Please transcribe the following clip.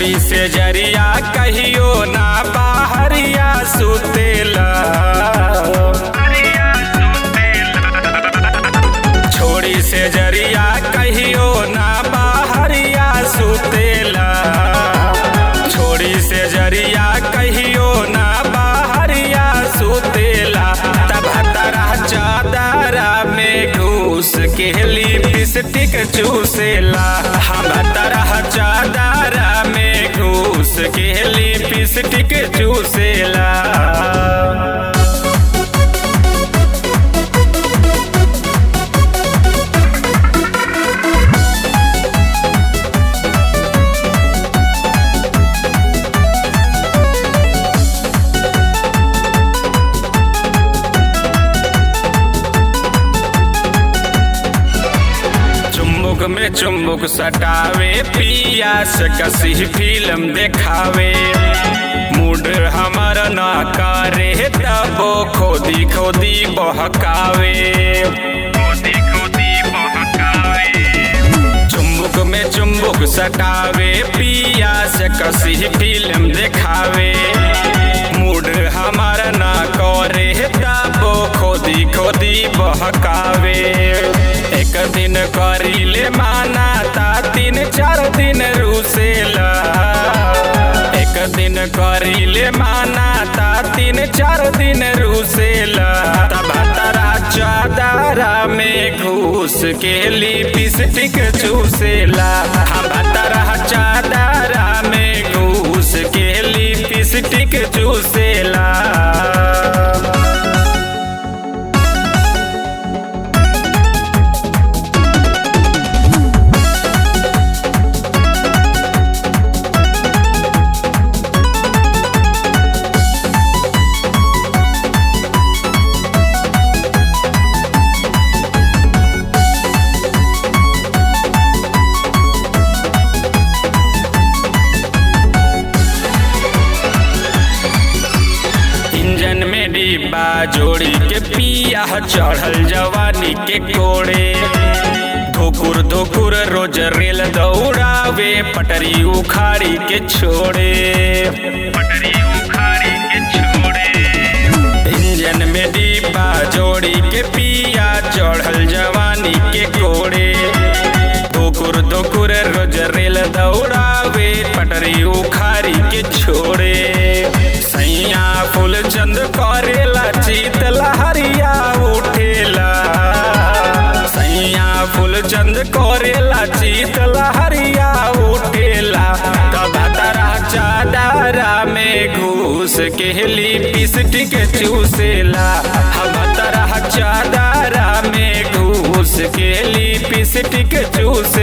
छोड़ी से जरिया कहियो ना बाहरिया सुतेला छोड़ी से जरिया कहियो ना बाहरिया सुतेला छोड़ी से जरिया कहियो ना बाहरिया सुतेला तब तरह चादरा में घूस के लिपस्टिक चूसेला हम तरह चादरा में घूस के लिपस्टिक चूसेला चुम्बुक में चुम्बुक सटावे पिया से कसी फिल्म देखावे मूड हमर न करे तबो खोदी खोदी बहकावे चुम्बुक में चुम्बुक सटावे पिया से कसी फिल्म देखावे मूड हमार न करे तबो खोदी खोदी बहकावे एक दिन करीले माना ता तीन चार दिन रूसेला एक दिन करीले माना ता तीन चार दिन रूसेला तब तरा चादरा में घूस के लिपस्टिक चूसेला हम तरह चादरा में घूस के लिपस्टिक चूसेला इंजन में डिब्बा जोड़ी के पिया चढ़ल जवानी के कोड़े धोकुर धोकुर रोज रेल दौड़ावे पटरी उखाड़ी के छोड़े पटरी उखाड़ी के छोड़े इंजन में डिब्बा जोड़ी के पिया चढ़ल जवानी के कोड़े धोकुर धोकुर रोज रेल दौड़ावे पटरी उखाड़ी के छोड़े सैया फूल चंद करेला चीत लहरिया उठेला सैया फूल चंद करेला चीत लहरिया उठेला तब तरह चादरा में घूस के लिपस्टिक चूसेला हम तरह चादरा में घूस के लिपस्टिक चूसे